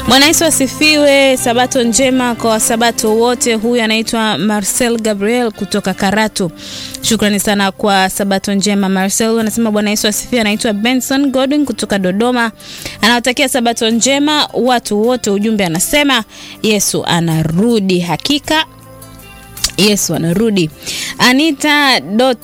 Bwana Yesu asifiwe. Sabato njema kwa wasabato wote. Huyu anaitwa Marcel Gabriel kutoka Karatu. Shukrani sana kwa sabato njema Marcel. Anasema Bwana Yesu asifiwe. Anaitwa Benson Godwin kutoka Dodoma, anawatakia sabato njema watu wote. Ujumbe anasema Yesu anarudi, hakika Yesu anarudi. Anita dot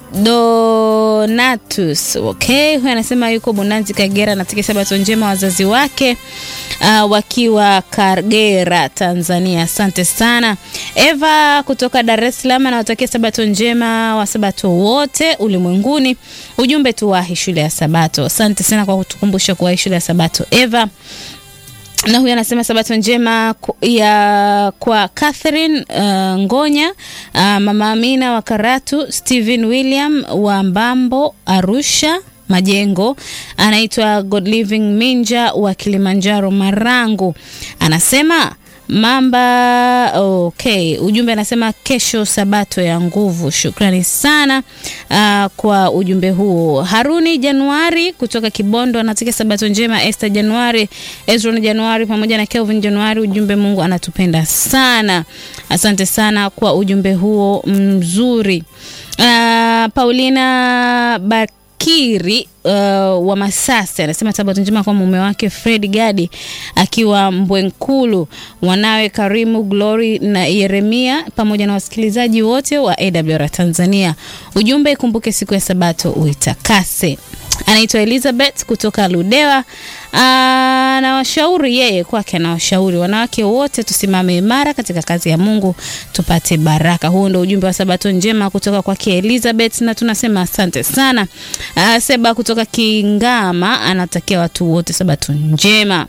Donatus okay, huyu anasema yuko Bonanzi Kagera, anatakia sabato njema wazazi wake uh, wakiwa Kagera Tanzania. Asante sana. Eva kutoka Dar es Salaam anawatakia sabato njema wasabato wote ulimwenguni. Ujumbe tuwahi shule ya Sabato. Asante sana kwa kutukumbusha kuwahi shule ya Sabato Eva na huyu anasema sabato njema ya kwa Catherine uh, Ngonya uh, mama Amina wa Karatu, Stephen William wa Mbambo Arusha Majengo, anaitwa God Living Minja wa Kilimanjaro Marangu, anasema Mamba okay. Ujumbe anasema kesho sabato ya nguvu. Shukrani sana uh, kwa ujumbe huo. Haruni Januari kutoka Kibondo anataka sabato njema. Esther Januari, Ezron Januari pamoja na Kelvin Januari, ujumbe Mungu anatupenda sana. Asante sana kwa ujumbe huo mzuri. Uh, Paulina Bak Kiri uh, wa Masasi anasema sabato njema kwa mume wake Fred Gadi akiwa Mbwenkulu, wanawe Karimu Glory na Yeremia pamoja na wasikilizaji wote wa AWR Tanzania. Ujumbe, ikumbuke siku ya sabato uitakase. Anaitwa Elizabeth kutoka Ludewa. Anawashauri yeye kwake, anawashauri wanawake wote tusimame imara katika kazi ya Mungu tupate baraka. Huo ndio ujumbe wa sabato njema kutoka kwake Elizabeth, na tunasema asante sana. Aa, Seba kutoka Kingama anatakia watu wote sabato njema.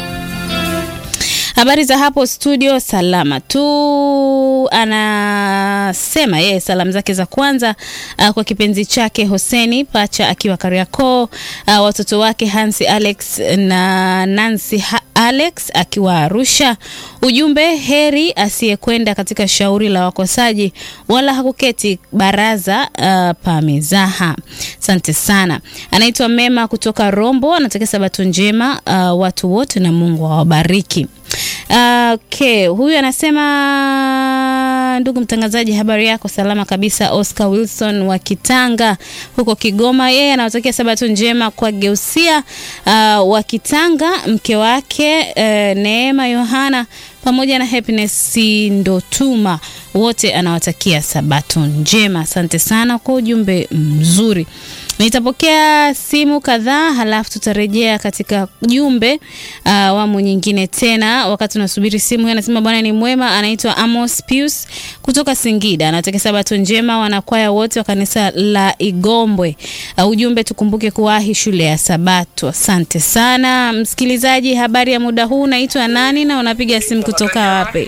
Habari za hapo studio, salama tu. Anasema yeye salamu zake za kwanza uh, kwa kipenzi chake Hoseni Pacha akiwa Kariakoo, uh, watoto wake Hansi Alex na Nancy ha Alex akiwa Arusha. Ujumbe, heri asiyekwenda katika shauri la wakosaji wala hakuketi baraza uh, pa mizaha. Asante sana. Anaitwa Mema kutoka Rombo, anatakia sabato njema uh, watu wote na Mungu awabariki. Okay, huyu anasema ndugu mtangazaji, habari yako? Salama kabisa. Oscar Wilson wa Kitanga huko Kigoma, yeye anawatakia sabato njema kwa Geusia uh, wa Kitanga, mke wake uh, Neema Yohana pamoja na Happiness Ndotuma, wote anawatakia sabato njema. Asante sana kwa ujumbe mzuri. Nitapokea simu kadhaa halafu tutarejea katika jumbe uh, awamu nyingine tena. Wakati unasubiri simu, anasema bwana ni mwema. Anaitwa Amos Pius kutoka Singida, anataka sabato njema wanakwaya wote wa kanisa la Igombwe. Uh, ujumbe tukumbuke kuwahi shule ya Sabato. Asante sana msikilizaji, habari ya muda huu, naitwa nani na unapiga simu kutoka wapi?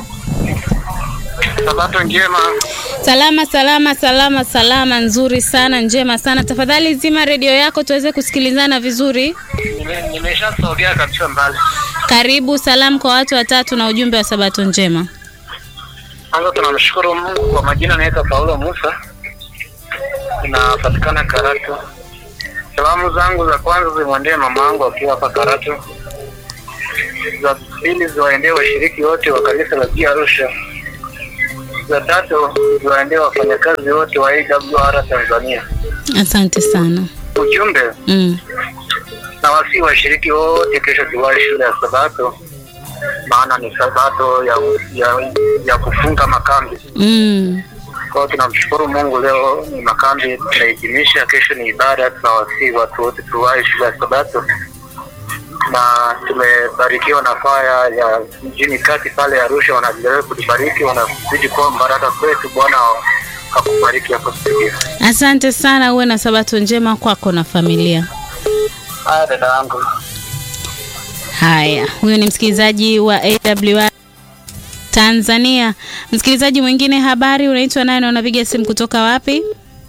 Sabato njema. Salama salama salama salama, nzuri sana, njema sana. Tafadhali zima redio yako tuweze kusikilizana vizuri. Nime- Nimeshasogea kabisa mbali. Karibu, salamu kwa watu watatu na ujumbe wa sabato njema. Kwanza tunamshukuru Mungu kwa majina, naitwa Paulo Musa, inapatikana Karatu. Salamu zangu za kwanza zimwendee mama yangu akiwa hapa Karatu, za pili ziwaendee washiriki wote wa kanisa la Jia Arusha, za tatu ziwaendee wafanyakazi wote wa AWR Tanzania. Asante sana. Ujumbe Mm. na wasi washiriki wote, kesho tuwahi shule ya Sabato, maana ni Sabato ya, ya, ya kufunga makambi. Mm. Kwa hiyo tunamshukuru Mungu, leo ni makambi tunahitimisha, kesho ni ibada. Tunawasihi watu wote tuwahi shule ya Sabato, na tumebarikiwa na faya ya mjini kati pale Arusha, wanaendelea kutubariki, wanazidi kuwa baraka kwetu. Bwana akubariki hapo studio. Asante sana, uwe na sabato njema kwako na familia. Haya dada yangu. Haya, huyo ni msikilizaji wa AWR Tanzania. Msikilizaji mwingine, habari, unaitwa nani na unapiga simu kutoka wapi?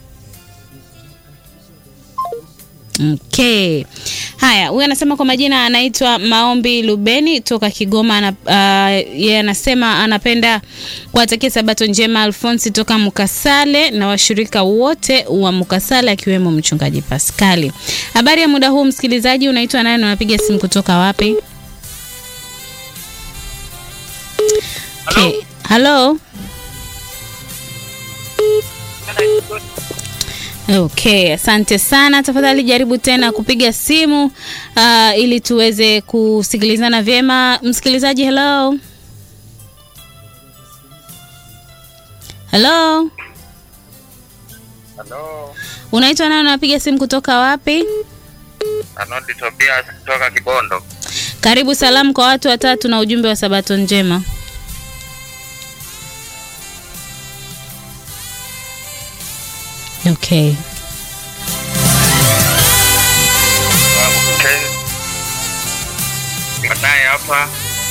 Okay. Haya, huyu anasema kwa majina anaitwa Maombi Lubeni toka Kigoma. Ana, uh, yeye anasema anapenda kuwatakia sabato njema Alfonsi toka Mukasale na washirika wote wa Mukasale akiwemo mchungaji Paskali. Habari ya muda huu msikilizaji, unaitwa nani na unapiga simu kutoka wapi? Halo. Okay, asante sana. Tafadhali jaribu tena kupiga simu uh, ili tuweze kusikilizana vyema. Msikilizaji, hello. Hello. Halo, Unaitwa nani? Unapiga simu kutoka wapi? Arnold Tobias kutoka Kibondo. Karibu salamu kwa watu watatu na ujumbe wa Sabato njema. Okay. Baadaye hapa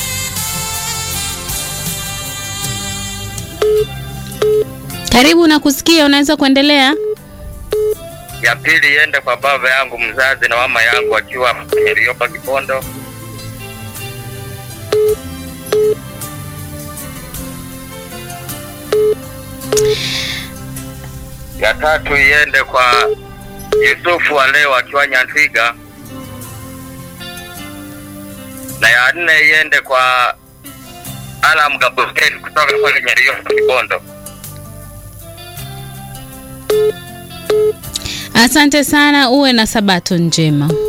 Karibu na kusikia, unaweza kuendelea. ya pili iende kwa baba yangu mzazi na mama yangu akiwa kwenye Riopa Kibondo. Ya tatu iende kwa Yusufu wa leo akiwa Nyantwiga, na ya nne iende kwa Alam Gabriel kutoka pale Nyeriopa Kibondo. Asante sana, uwe na Sabato njema.